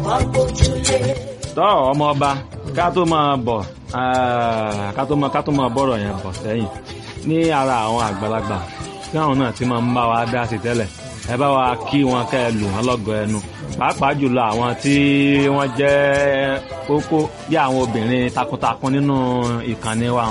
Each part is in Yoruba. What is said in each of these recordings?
wọ́n gbójúlé. tọ́ ọmọ ọba ká tó máa bọ̀ ah, ká tó máa ká tó máa bọ̀rọ̀ yẹn bọ̀ sẹ́yìn ní ara àwọn àgbàlagbà tí àwọn náà ti máa ń bá wa dá sí tẹ́lẹ̀ ẹ bá wa kí wọn kẹ́ ẹ lù wọn lọ́gọ̀ ẹnu pàápàá jùlọ àwọn tí wọ́n jẹ́ kókó bí àwọn obìnrin takuntakun nínú ìkànnì wa.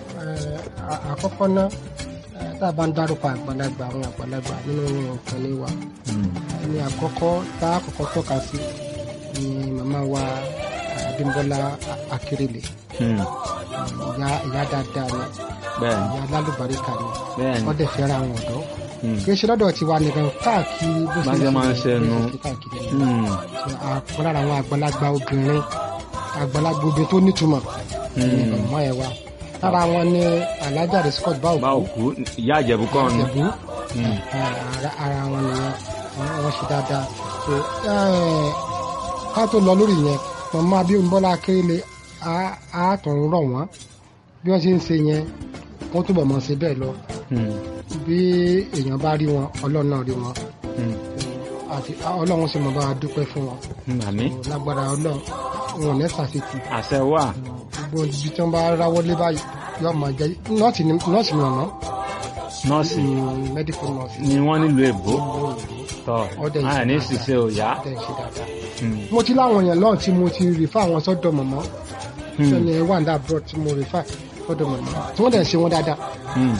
Eh, à- àkọ́kọ́ náà eh, tá a bá ń dárúkọ àgbàlagbà àwọn àgbàlagbà nínú ìkànnì wa Mm. ẹni àkọ́kọ́ tá a kọ́kọ́ tọ́ka sí ni màmá wa Abímbọ́lá Akérèlé Mm. ìyá ìyá dáadáa ni bẹ́ẹ̀ ni ìyá alálùbáríkà ni bẹ́ẹ̀ ni wọ́n dẹ̀ fẹ́ràn àwọn ọ̀dọ́ Mm. kì í ṣe lọ́dọ̀ tiwa nìkan káàkiri bó Bá ṣe máa ń ṣe nu. bó ṣe káàkiri ni. Mm. So, àpọ̀ lára àwọn àgbàlagbà obìnrin àgbàlagbà obìnrin tó nítumọ̀ ni Mm. màmá ẹ̀ wa lára wọn ni alájà rẹ̀ Scott bá báwo òkú ìyá àjẹ̀bú kọ́ ni. ìjẹ̀bú Mm. ara ara wọn nìyẹn Wọ́n- wọ́n ṣe dáadáa so eh, ká tó lọ lórí yẹn màmá Abímbọ́lá Akérèlé á- á tún rọ̀ wọ́n bí wọ́n ṣe ń ṣe yẹn wọ́n túbọ̀ mọ̀ ṣe bẹ́ẹ̀ lọ Mm. bí èèyàn bá rí wọn ọlọ́run náà rí wọn Mm. àti ọlọ́run sì mọ̀ bá a dúpẹ́ fún wọn Mm. àmín lágbára ọlọ́run wọn ò ní ṣàṣetì àṣẹ wà. gbogbo ibi tí wọ́n bá ráwọ́ lé báyìí yóò máa jẹ́ nọ́ọ̀sì ni nọ́ọ̀sì ni ọ̀nà nọ́ọ̀sì medical nurse ni wọ́n nílùú èbó tọ́ Ọdẹ ìṣe àní dáadáa. ṣiṣẹ́ ò yá. tẹ̀ ṣe dáadáa. Mm. mo ti láwọn èèyàn lọ́hùn tí mo ti rìfà àwọn sọ́dọ̀ mọ̀mọ́ Mm. sẹ́ni ẹ̀ wà ní abroad tí mo rìfà sọ́dọ̀ mọ̀mọ́ tí wọ́n dẹ̀ ṣe wọn dáadáa Mm.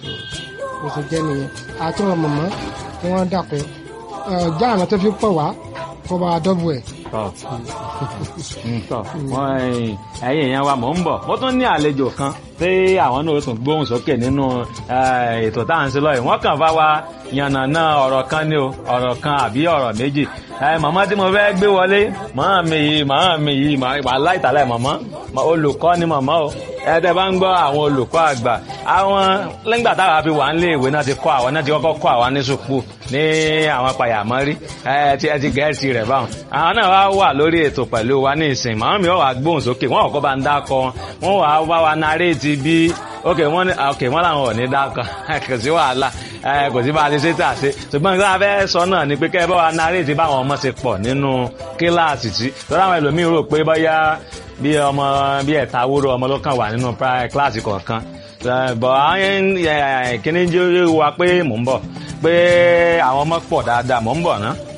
mo sì jẹ́ nìyẹn àti wọn mọ̀mọ́ tí wọ́n dàpọ̀ já àwọn tó fi pọ̀ wá kó bá a dọ́bù ẹ̀. tọ́ Mm, tọ́ wọ́n ẹ̀yìn ẹ̀yìn èèyàn wa mò ń bọ̀ mo tún ní àlejò kan tí àwọn náà ó tún gbóhùn sókè nínú eh, ètò tá à ń ṣe lọ́yìn wọ́n kàn bá wa yànnàná ọ̀rọ̀ kan ní o ọ̀rọ̀ kan àbí ọ̀rọ̀ méjì Eh, màmá tí mo fẹ́ gbé wọlé màmá mi yìí màmá mi yìí wà láìtàlẹ̀ màmá Ma- olùkọ́ ni màmá o ẹ̀ẹ́dẹ̀ bá ń gbọ́ àwọn olùkọ́ àgbà àwọn lẹ́gbà táwa fi wà ń lé ìwé náà ti kọ́ àwọn náà ti kọ́kọ́ kọ́ àwọn ní sùpù ní àwọn pàyàmọ́rí ẹ ti ẹ ti gẹ̀ẹ́sì rẹ̀ báwọn àwọn náà wá wà lórí ètò pẹ̀lú wa ní ìsìn màmá mi wà gbóhùn sókè wọn kọ́kọ́ bá ń dákọ wọn wà wá wa naréètì bí ok wọn ní ok wọn làwọn ò ní dákọ kò sí wàhálà ẹ kò sí bá a ti ṣe tà ṣe ṣùgbọ́n nǹkan abẹ́ sọ náà ni pé kẹ́ ẹ bá wa naréètì báwọn ọmọ ṣe pọ̀ nínú kíláàsì tí lọ́dọ̀ àwọn ẹlòmíín rò pé bóyá bí ọmọ bí ẹ̀ta wúrò ọmọ ló kàn wà nínú pri- kíláàsì kọ̀ọ̀kan Eh, bọ̀ àwọn kíní jẹ́ wa pé mò ń bọ̀ pé àwọn ọmọ pọ̀ dáadáa mò ń bọ̀ ná.